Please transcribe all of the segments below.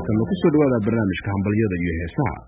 haatanna ku soo dhawaada barnaamijka hambalyada iyo heesaha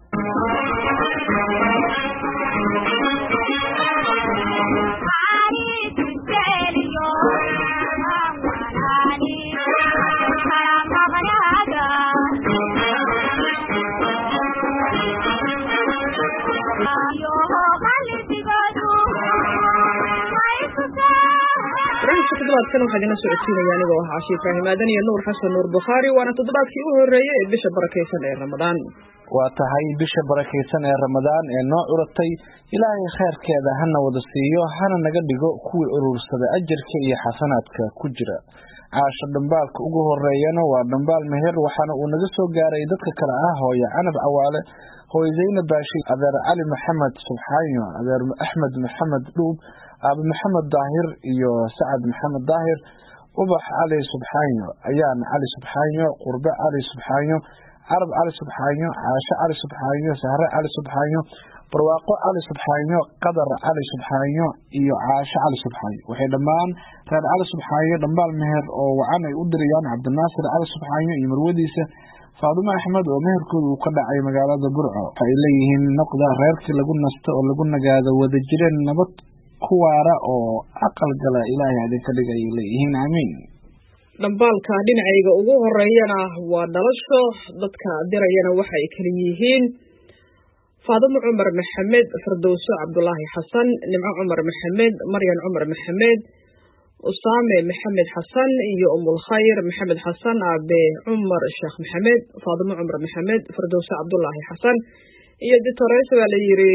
toddobaadkan waxaa idinla socodsiinaya anigoo ah cashi ibraahim aadan iyo nuur xasan nuur bukhaari waana toddobaadkii u horreeyey ee bisha barakaysan ee ramadaan waa tahay bisha barakaysan ee ramadaan ee noo curatay ilaahay kheyrkeeda hana wada siiyo hana naga dhigo kuwii urursada ajarka iyo xasanaadka ku jira caasho dhambaalka ugu horeeyana waa dhambaal meher waxaana uu naga soo gaaray dadka kale ah hooye canab cawaale hooye zaynab baashi adeer cali maxamed subxaanyo adeer axmed maxamed dhuub aabe maxamed daahir iyo sacad maxamed daahir ubax cali subxaanyo ayaan cali subxaanyo qurbe cali subxaanyo carab cali subxaanyo caasho cali subxaanyo sahre cali subxaanyo barwaaqo cali subxaanyo qadar cali subxaanyo iyo caasho cali subxaanyo waxay dhammaan reer cali subxaanyo dhambaal meher oo wacan ay u dirayaan cabdinaasir cali subxaanyo iyo marwadiisa faadumo axmed oo meherkooda uu ka dhacay magaalada burco waxa ay leeyihiin noqda reerkii lagu nasto oo lagu nagaado wada jireen nabad ku waara oo aqal gala ilaahay idinka dhig ayay leeyihiin aamiin dhambaalka dhinacayga ugu horeeyana waa dhalasho dadka dirayana waxay kala yihiin faadumo cumar maxamed firdowso cabdulaahi xasan nimco cumar maxamed maryan cumar maxamed usaame maxamed xasan iyo umulkhayr maxamed xasan aabe cumar sheekh maxamed faadumo cumar maxamed firdowso cabdulaahi xasan iyo ditores baa la yiri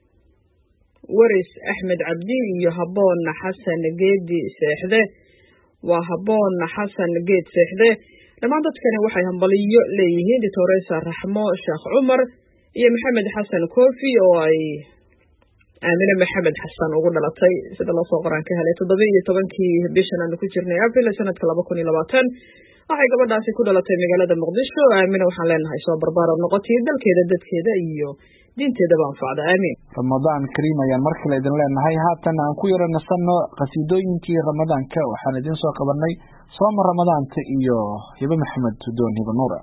waris axmed cabdi iyo haboon xasan geedi seexde waa haboon xasan geed seexde dhammaan dadkani waxay hambaliyo leeyihiin ditoresa raxmo sheekh cumar iyo maxamed xasan kofi oo ay aamine maxamed xasan ugu dhalatay sida loosoo qoraan ka helay toddoba iyo tobankii bishan aanu ku jirnay abril sanadka laba kun iyo labaatan waxay gabadhaasi ku dhalatay magaalada muqdisho aamine waxaan leenahay soo barbaaro noqotay dalkeeda dadkeeda iyo diinteedaba anfacda aamiin ramadaan kariim ayaan mar kale idin leenahay haatan aan ku yaro nasanno qasiidooyinkii ramadaanka waxaan idin soo qabanay sooma ramadaanta iyo hibe maxamed doon hibe nuura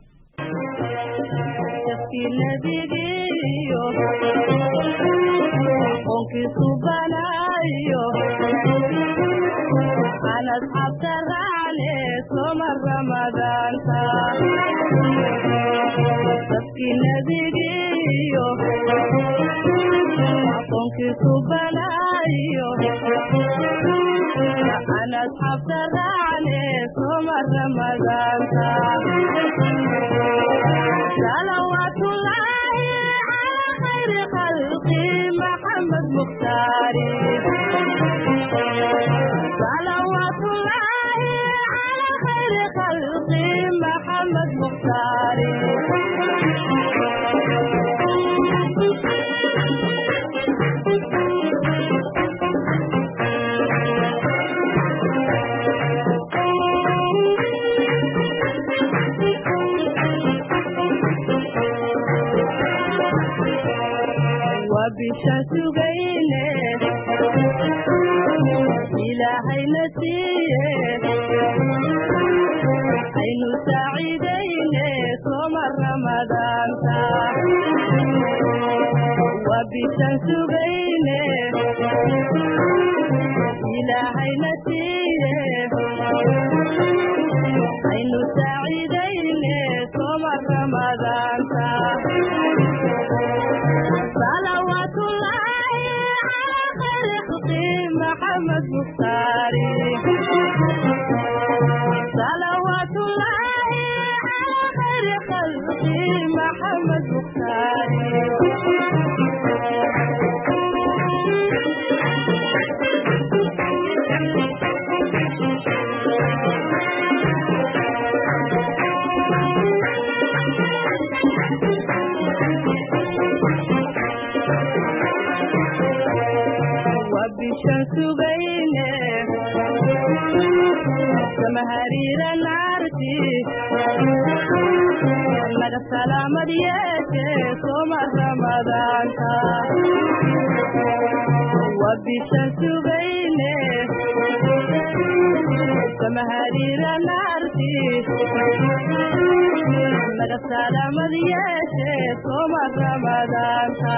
laga salaamad yeeshe sooma ramadaanta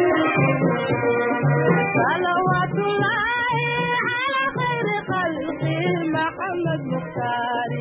salawaatullaahi calaa khayri khalqi maxamed mukhtaari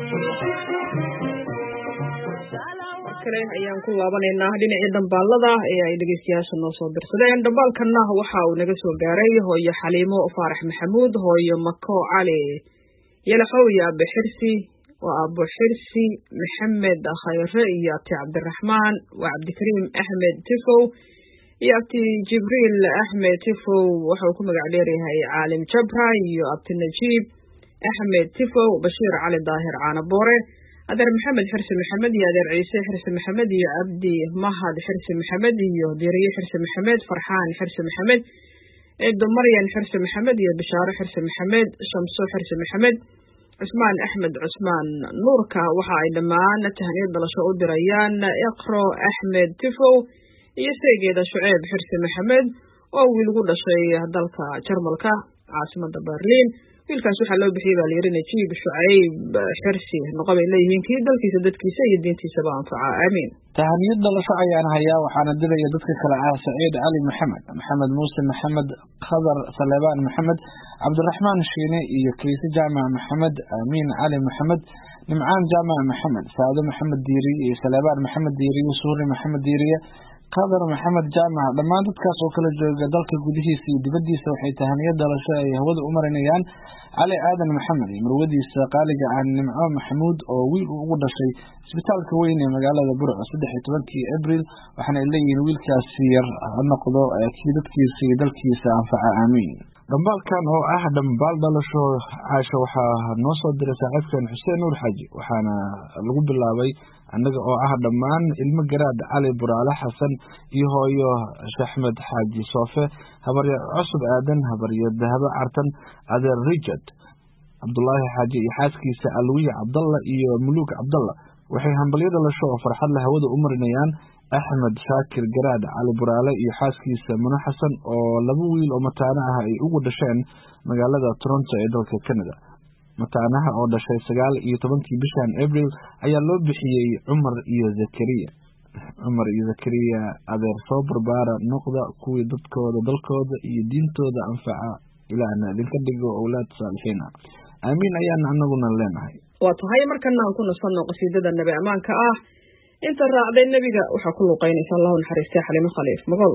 kale ayaan ku laabanaynaa dhinacii dambaalada ee ay dhegeystayaasha noo soo dirsadeen dhambaalkanna waxa uu naga soo gaaray hooyo xaliimo faarax maxamuud hooyo mako cali yalaxow iyo abe xirsi waa abo xirsi maxamed khayre iyo abti cabdiraxmaan waa cabdikariim axmed tifow iyo abti jibriil axmed tifow waxauu ku magac dheeryahay caalim jabra iyo abti najiib axmed tifow bashiir cali daahir caanaboore adeer maxamed xirsi maxamed iyo adeer ciise xirsi maxamed iyo cabdi mahad xirsi maxamed iyo diriye xirsi maxamed farxaan xirsi maxamed ciido maryan xirsi maxamed iyo bishaaro xirsi maxamed shamso xirsi maxamed cusmaan axmed cusmaan nuurka waxa ay dhammaan tahaniyad dhalasho u dirayaan iqro axmed tifow iyo seegeeda shuceeb xirsi maxamed oo wiil gu dhashay dalka jarmalka caasimada berliin wiilkaas waxaa loo bixiyey baa layidhi najiib shucayb xirsi noqo bay leeyihiin kii dalkiisa dadkiisa iyo diintiisaba anfaca aamiin tahaniyad dhalasho ayaan hayaa waxaana diraya dadka kale ah saciid cali maxamed maxamed muuse maxamed khadar saleebaan maxamed cabdiraxmaan shiine iyo kiise jaamac maxamed amiin cali maxamed nimcaan jaamac maxamed saado maxamed diiriye iyo saleebaan maxamed diiriye suuri maxamed diiriye qadar maxamed jaamac dhammaan dadkaas oo kala jooga dalka gudihiisa iyo dibaddiisa waxay tahaniyad dhalasho ay hawada u marinayaan cali aadan maxamed iyo marwadiisa qaaliga ah nimco maxamuud oo wiil uu ugu dhashay isbitaalka weyn ee magaalada burco saddex iyo tobankii abril waxaana ay leeyihiin wiilkaasi yar ha noqdo kii dadkiisa iyo dalkiisa anfaca aamiin dhambaalkan oo ah dhambaal dhalasho caasha waxaa noo soo diray saaxiibkan xuseen nuur xaaji waxaana lagu bilaabay annaga oo ah dhammaan ilmo garaad cali buraale xasan iyo hooyo shaxmed xaaji soofe habarya cusub aadan habarya dahabo cartan adeer richard cabdulaahi xaaji iyo xaaskiisa alwiya cabdalla iyo muluuk cabdalla waxay hambalyo dhalasho oo farxad leh hawada u marinayaan axmed shaakir garaad cali buraale iyo xaaskiisa muno xasan oo laba wiil oo mataano ah ay ugu dhasheen magaalada toronto ee dalka canada mataanaha oo dhashay sagaal iyo tobankii bishan abril ayaa loo bixiyey cumar iyo zakariya cumar iyo zakariya adeer soo barbaara noqda kuwii dadkooda dalkooda iyo diintooda anfaca ilaahna idinka dhigo owlaad saalixiin ah aamiin ayaana anaguna leenahay waa tahay markana aan ku nasanno qasiidada nabi ammaanka ah inta raacday nebiga waxaa ku luuqaynaysa allahu naxariistay xalimo khaliif mogol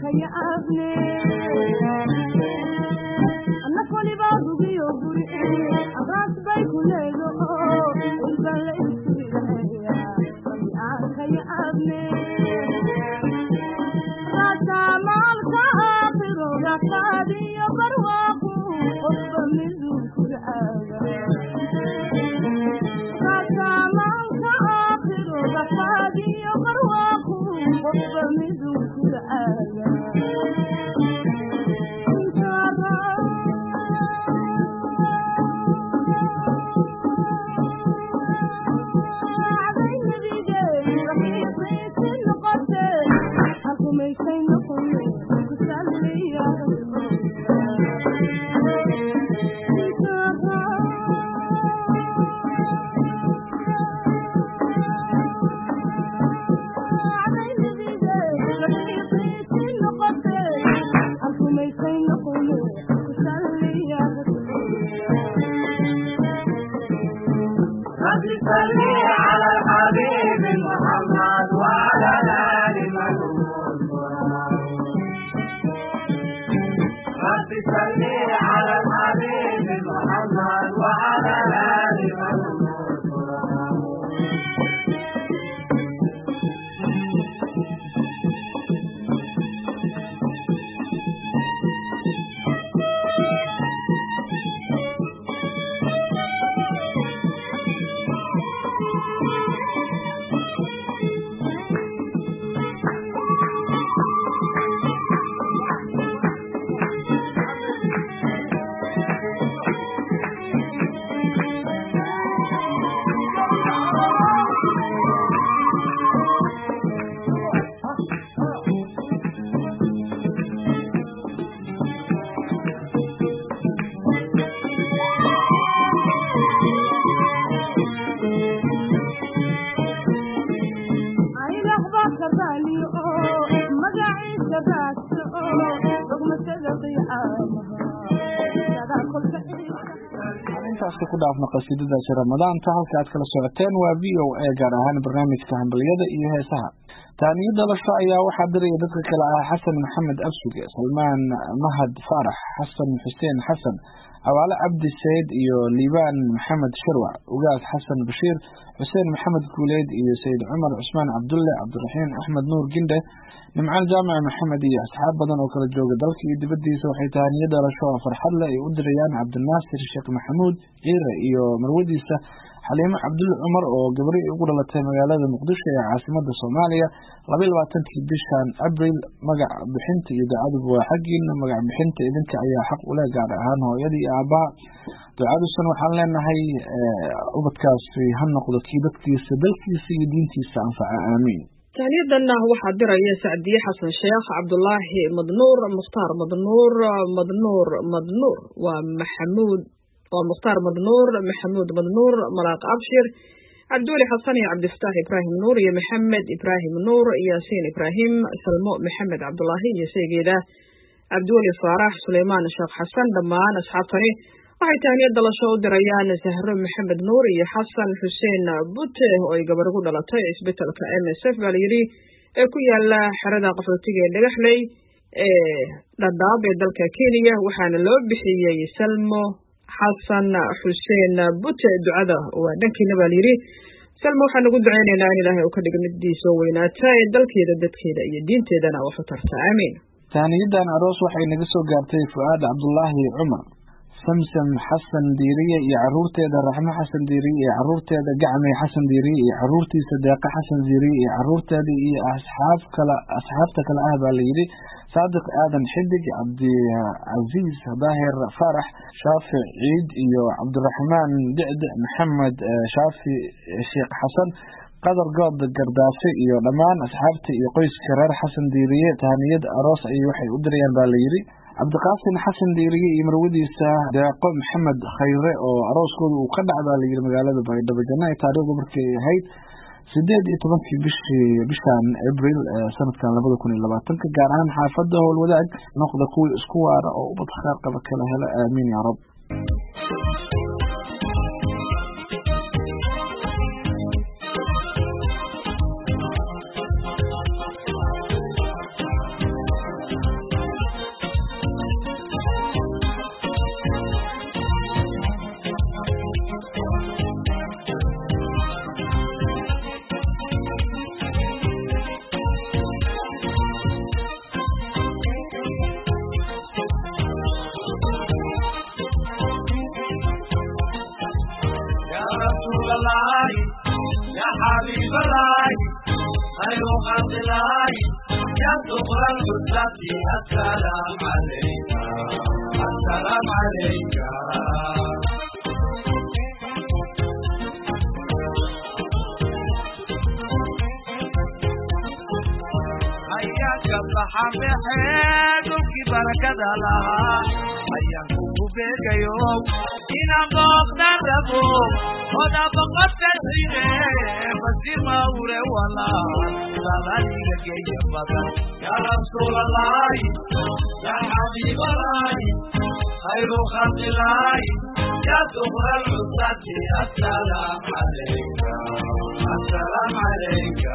yaabne anna kolibaa gugiyo guri abraas bay ku leedo ilba la isiraya aan ka yaabne rasamaalka aakhiro rafaadiyo barwaaqu qofba miduu kurcaaga rasamaalka aakhiro rafaadiyo barwaaqu qofba miduu kurcaaga رب صل على الحبيب محمد وعلى آل رب صل على الحبيب محمد وعلى آل intaasi ku dhaafno qasiidadaasi ramadaanta halka aad kala socoteen waa v o a gaar ahaan barnaamijka hambaliyada iyo heesaha taaniyo dhalasho ayaa waxaa diraya dadka kale ah xasan maxamed absuge salmaan mahad faarax xasan xuseen xasan abaale cabdi sayid iyo liibaan maxamed shirwac ugaas xasan bashiir xuseen maxamed guuleyd iyo sayid cumar cusmaan cabdulle cabdiraxiim axmed nuur gindhe nimcaal jaamac maxamed iyo asxaab badan oo kala jooga dalka iyo dibadiisa waxay taaniyo dhalasho oo farxad leh ay u dirayaan cabdinaasir sheekh maxamuud ciire iyo marwadiisa xaliimo cabdulle cumar oo gabri ugu dhalatay magaalada muqdisho ee caasimada soomaaliya laba iyo labaatankii bishan abril magac bixinta iyo ducaduba waa xaggiina magac bixinta idinka ayaa xaq ule gaar ahaan hooyadii iyo aabaha ducadusan waxaan leenahay ubadkaasi ha noqdo kii dadkiisa dalkiisa iyo diintiisa anfaca aamiin taaniyadanna waxaa diraya sacdiye xasan sheekh cabdulaahi madnuur mukhtaar madnuur madnuur madnuur waa maxamuud waa mukhtaar madnuur maxamuud madnuur malaaq abshir cabdiweli xasan iyo cabdifataax ibraahim nuur iyo maxamed ibraahim nuur yaasiin ibraahim salmo maxamed cabdulaahi iyo seegeeda cabdiweli faarax suleymaan sheekh xasan dhammaan asxaabtani waxay tahniyad dalasho u dirayaan sahro maxamed nuur iyo xasan xuseen bute oo ay gabar ugu dhalatay isbetelka m s f baa layidhi ee ku yaala xerada qaxootiga ee dhagaxley ee dhadhaab ee dalka kenya waxaana loo bixiyey salmo xasan xuseen bute ducada waa dhankiina baa layidhi salmo waxaan ugu duceynaynaa in ilaahay uu ka dhigo midii soo weynaata ee dalkeeda dadkeeda iyo diinteedana wax u tarta aamiin taaniyadan aroos waxay naga soo gaartay fu'aad cabdulaahi cumar samsam xasan diiriye iyo caruurteeda raxmo xasan diiriye iyo caruurteeda gacmay xasan diiriye iyo caruurtiisa deeqa xasan diiriye iyo caruurteeda iyo asxaab kale asxaabta kale ah baa layidhi saadiq aadan xidig cabdicasiis daahir faarax shaafic ciid iyo cabdiraxmaan dicde maxamed shaafi sheekh xasan qadar good gardaafe iyo dhammaan asxaabta iyo qoyska reer xasan diiriye tahaniyad aroos ayay waxay u dirayaan baa layidhi cabdiqaasin xasan diiriye iyo marwadiisa deeqo maxamed khayre oo arooskooda uu ka dhac baa layidhi magaalada baydhabo janna ay taariikhdu markay ahayd sideed iyo tobankii bishii bishan abril sanadkan labada kun iyo labaatanka gaar ahaan xaafada howlwadaag noqda kuwii isku waara oo ubad khaar qaba kala hela aamiin yaa rab العزة السلام عليك السلام عليك ayaanka baxa mexee dhulkii barakada lahaa ayaanku ku beegayo inaan booqda rabo oda boqota xide basima ure walaan salaliga geeya badan ya rasuulallaahi ya xabiibalaahi khayru khalqilaahi ya dukra lcusati assalaam calayka assalaam calayka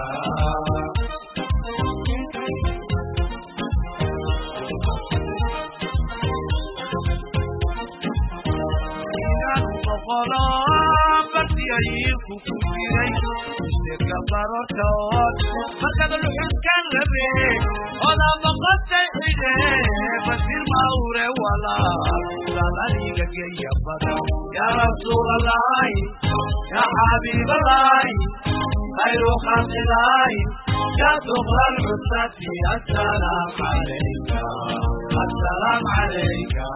bartiyayiinku ku jiray isirka barotood markaad luxuskan rabe oda boqotay xide basir mawre walaal saladiga geeya badan ya rasuulallaahi ya xabiibalaahi khayru khalqilaahi ya dukra lcusati assalaam calayka assalaam calayka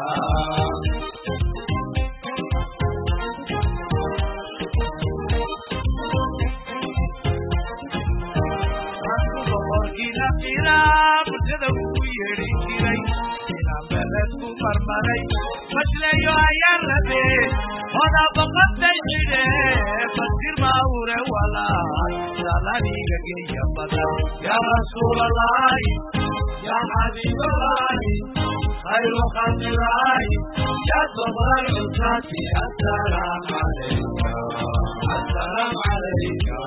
bulshada ugu yeedhi jiray inaan beledku marmaray masleeyo ayaan rabe oda boqotay xidhe basir mawre walaal salaniga geeya badan ya rasuulallaahi ya xabiibalaahi khayru khalqilaahi ya dukra lcusati assalaam calayka assalaam calayka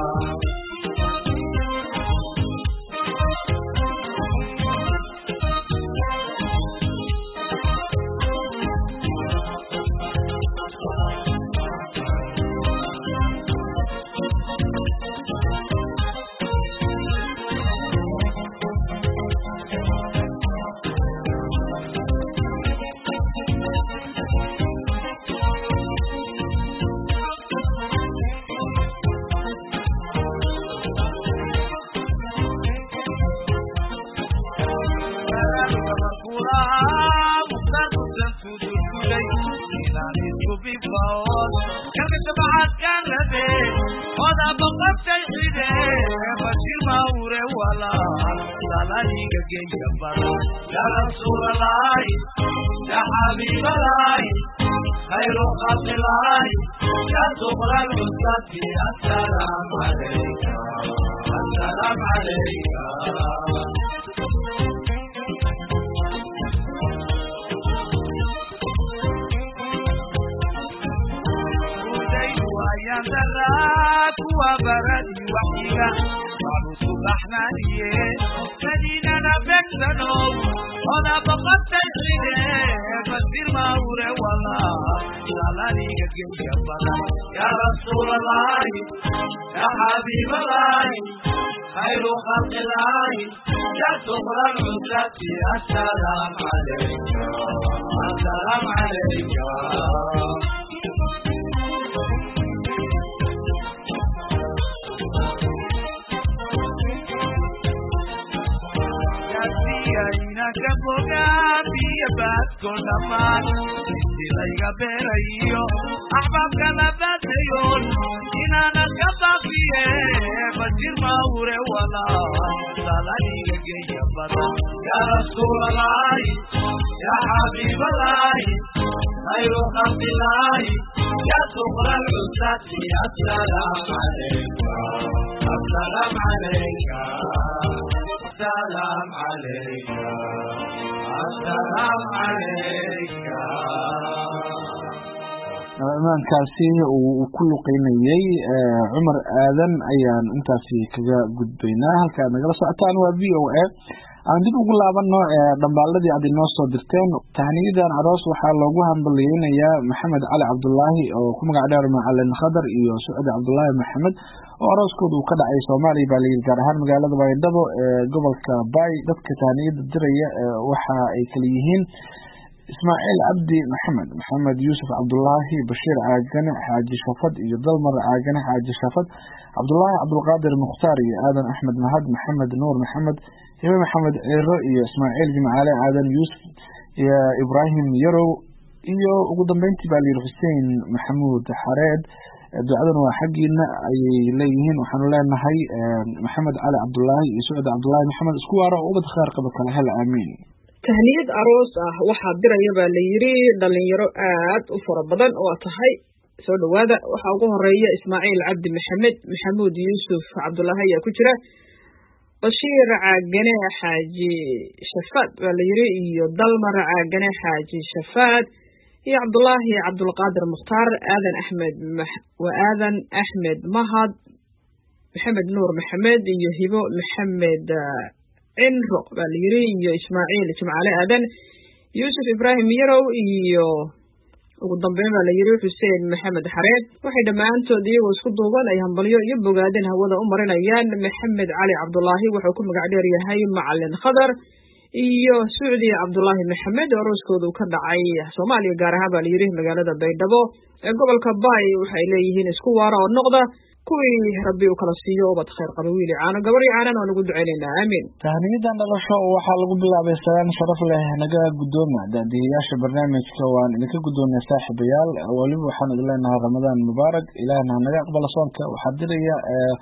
يا رسول الله يا حبيب الله خير خلق الله يا صبر العزة السلام عليك السلام عليك ayaan daraad kuwa baradi waxiga waanu subaxnaaniye madiinana begsanow oda boqotay xide basir mawre walaa salaniga geeya badan ya rasuulallaahi ya xabiibalaahi khayru khalqilaahi ya dukra lcusati assalaam calayka assalaam calayka inaka bogaadiya baadko dhammaan intilayga beerayo axbaabkana baadayoon inaana ka baafiye basir mawre walaa salaniga geeya badan ya rasuulallaahi ya xabiibalaahi khayru khalqilaahi ya dukra lcusati assalaam calayka assalaam calayka السلام عليك السلام عليك imaankaasi uu ku luqeynayey cumar aadan ayaan intaasi kaga gudbaynaa halka ad nagala socotaan waa v o a aan dib ugu laabano dhambaaladii aad inoo soo dirteen tahniyadan aroos waxaa loogu hambaliyeynayaa maxamed cali cabdulaahi oo ku magac dheer macalin khadar iyo sucdi cabdulaahi maxamed oo arooskooda uu ka dhacay soomaaliya baa layidhi gaar ahaan magaalada baydhabo ee gobolka bay dadka tahniyada diraya waxa ay kala yihiin ismaaciil cabdi maxamed maxamed yuusuf cabdulaahi bashiir caagane xaaji shafad iyo dalmar caagane xaaji shafad cabdulaahi cabdulqaadir mukhtaar iyo aadan axmed mahad maxamed nuur maxamed hibe maxamed ciro iyo ismaaciil jimcaale aadan yuusuf iyo ibraahim yarow iyo ugu dambeyntii baa layidhi xuseen maxamuud xareed ducadana waa xaggiina ayay leeyihiin waxaanu leenahay maxamed cali cabdulaahi iyo sucud cabdulaahi maxamed isku waaro ubad khaar qaba kala hela aamiin tahniyad aroos ah waxaa diraya baa la yidhi dhalinyaro aad u fara badan oo tahay soo dhowaada waxaa ugu horeeya ismaaciil cabdi maxamed maxamuud yuusuf cabdulaahi ayaa ku jira bashiir caagane xaaji shafaad baa la yidhi iyo dalmar caagane xaaji shafaad iyo cabdulaahi cabdulqaadir mukhtaar aadan axmed waa aadan axmed mahad maxamed nuur maxamed iyo hibo maxamed cinro baa la yidhi iyo ismaaciil jimcaale aadan yuusuf ibraahim yarow iyo ugu dambeyn baa la yidhi xuseen maxamed xareed waxay dhammaantood iyagoo isku duuban ay hambalyo iyo bogaadin hawada u marinayaan maxamed cali cabdulaahi wuxuu ku magac dheer yahay macalin khadar iyo sucdi cabdulaahi maxamed oo arooskoodu ka dhacay soomaaliya gaar ahaan baa la yidhi magaalada baydhabo ee gobolka baay waxay leeyihiin isku waara oo noqda kuwii rabbi uu kala siiyo ubad khayr qaba wiili caano gabar iyo caanan waan ugu ducaynaynaa aamiin tahniyadan dhalasho waxaa lagu bilaabay salaan sharaf leh naga guddooma daadiyayaasha barnaamijka waan idinka guddoonay saaxiibayaal weliba waxaan idin leenahay ramadaan mubaarak ilaahna hanaga aqbala soonka waxaa diraya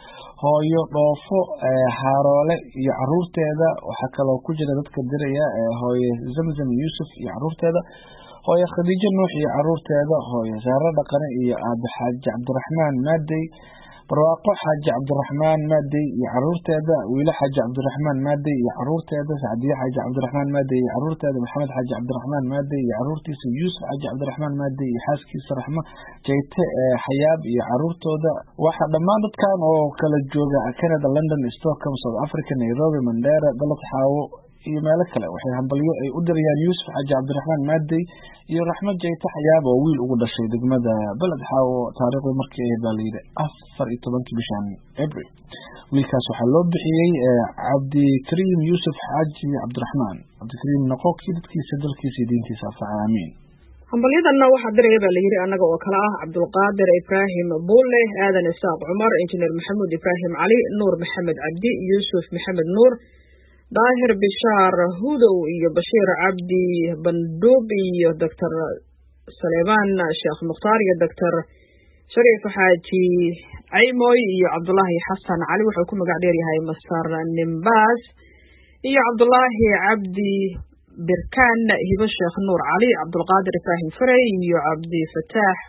hooyo dhoofo haaroole iyo caruurteeda waxaa kaloo ku jira dadka diraya hooye zamzam yuusuf iyo caruurteeda hooye khadiijo nuux iyo caruurteeda hooye saare dhaqane iyo aabe xaaji cabdiraxmaan maadey barwaaqo xaaji cabdiraxmaan maadey iyo caruurteeda wiilo xaaji cabdiraxmaan maadey iyo caruurteeda sacdiye xaaji cabdiraxmaan maadey iyo caruurteeda maxamed xaaji cabdiraxmaan maadey iyo caruurtiisa yuusuf xaaji cabdiraxmaan maadey iyo xaaskiisa raxmo jayte xayaab iyo caruurtooda waxaa dhammaan dadkan oo kala jooga canada london stockholm south africa nairobi mandera galad xaawo iyo meelo kale waxay hambalyo ay u dirayaan yuusuf xaaji cabdiraxmaan maadey iyo raxmo jayte xayaab oo wiil ugu dhashay degmada beled xaawo taariikhda markii ahayd baa layidhi afar iyo tobankii bishan abril wiilkaas waxaa loo bixiyey cabdikariim yuusuf xaaji cabdiraxmaan cabdikariim noqo kii dadkiisa dalkiisa iyo diintiisa afaca aamiin hambalyadanna waxaa diraya baa la yidhi annaga oo kale ah cabdulqaadir ibraahim buulle aadan isaaq cumar injineer maxamuud ibraahim cali nuur maxamed cabdi yuusuf maxamed nuur daahir bishaar hudow iyo bashiir cabdi bandhuub iyo doctor saleemaan sheekh mukhtaar iyo doctor shariif xaaji caymoy iyo cabdulaahi xasan cali wuxuu ku magac dheer yahay masar nimbaas iyo cabdulaahi cabdi birkaan hibo sheekh nuur cali cabdulqaadir ibraahim farey iyo cabdifataax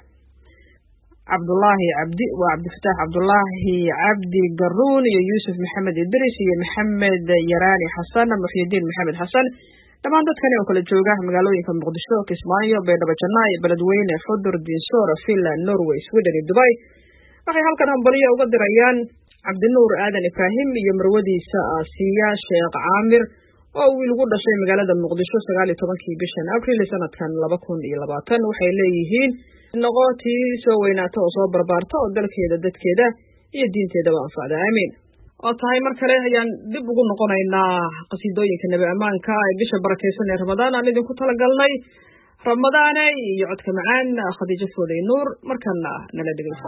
cabdulaahi cabdi waa cabdifataax cabdulaahi cabdi garuun iyo yuusuf maxamed idris iyo maxamed yaraani xasan muxyidiin maxamed xasan dhammaan dadkani oo kala jooga magaalooyinka muqdisho kismaayo baydhabo janaayo beledweyne xudur diinsoor finland norway sweden iyo dubay waxay halkan hambalyo uga dirayaan cabdinuur aadan ibraahim iyo marwadiisa aasiya sheekh caamir oo wiil ugu dhashay magaalada muqdisho sagaal iyo tobankii bishan abril sanadkan laba kun iyo labaatan waxay leeyihiin noqo tii soo weynaata oo soo barbaarta oo dalkeeda dadkeeda iyo diinteedaba anfacda aamiin oo tahay mar kale ayaan dib ugu noqonaynaa qasiidooyinka nebi ammaanka ee bisha barakaysan ee ramadaan aan idinku talagalnay ramadaane iyo codka macaan khadiijo fooday nuur markana nala dhegeysa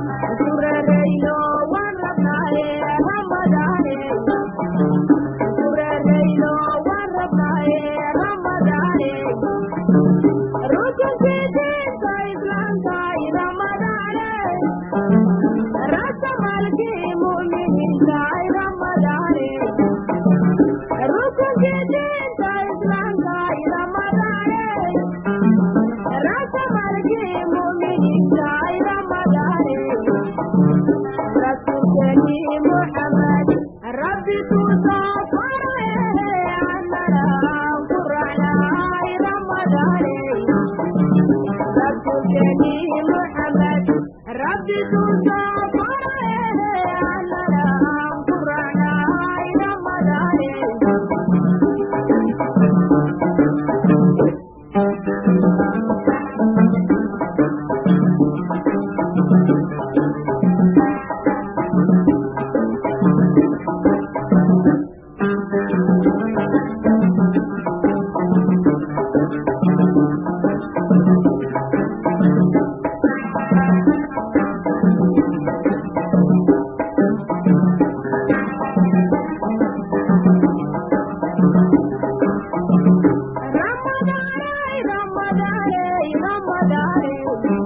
surareyno waan rabnaaye ramadaane surareyno waan rabnaaye ramadaane rukunkii diinta islaamka ramadaane rasamalkii mu'miniinta ramadaane rukunkii diinta islaamka ramadaane rasamalkii mu'miniinta ramadaane rasuulkeeni muxamed rabbi tusoo faraye annana ku raacnay ramadaane rasuulkeeni muxamed rabbi tusoo faraye annana ku raacnay ramadaane Ramadane, Ramadane, Ramadane.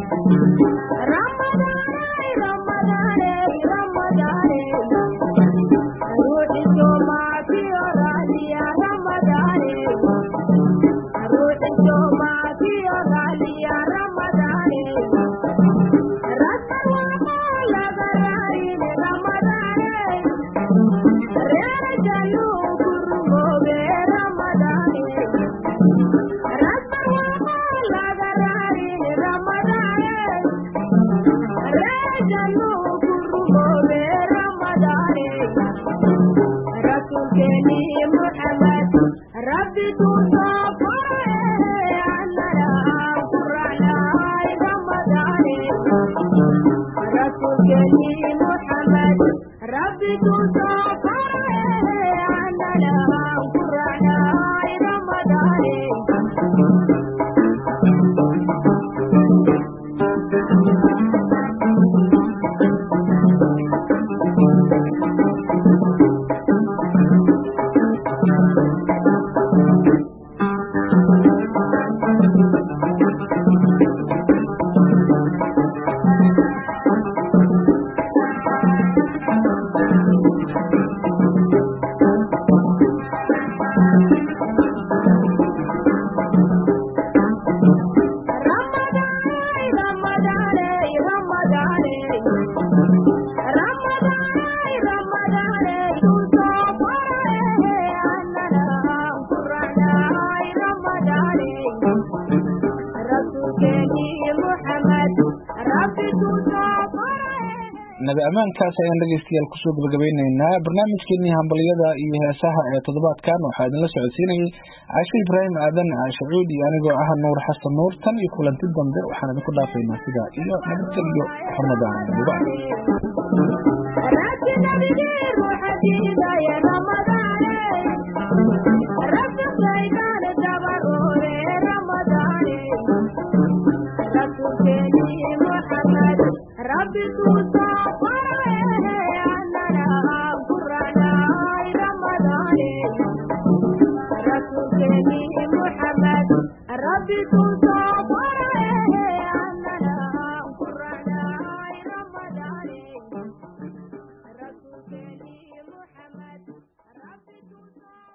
Ramadane, Ramadane, Ramadane. Ruhi Soma Kiyo Ralia Ramadane. Ruhi Soma Kiyo Ralia Ramadane. Rasawa Lagarari Ramadane. Rere Jalu Kurumobe Ramadane. ربي تصافى أننا قرعنا رمضان رسولك محمد ربي تصافى أننا قرعنا رمضان nabi ammaankaas ayaan dhegeystayaal kusoo gabagabeyneynaa barnaamijkeenii hambalyada iyo heesaha ee toddobaadkan waxaa idinla socodsiinayay caasho ibraahim aadan caasho cuud iyo anigoo ah nuur xasan nuur tan iyo kulanti dambe waxaan idinku dhaafaynaa sidaa iyo nabadgelyo ramadaan mubaarak ربي توسع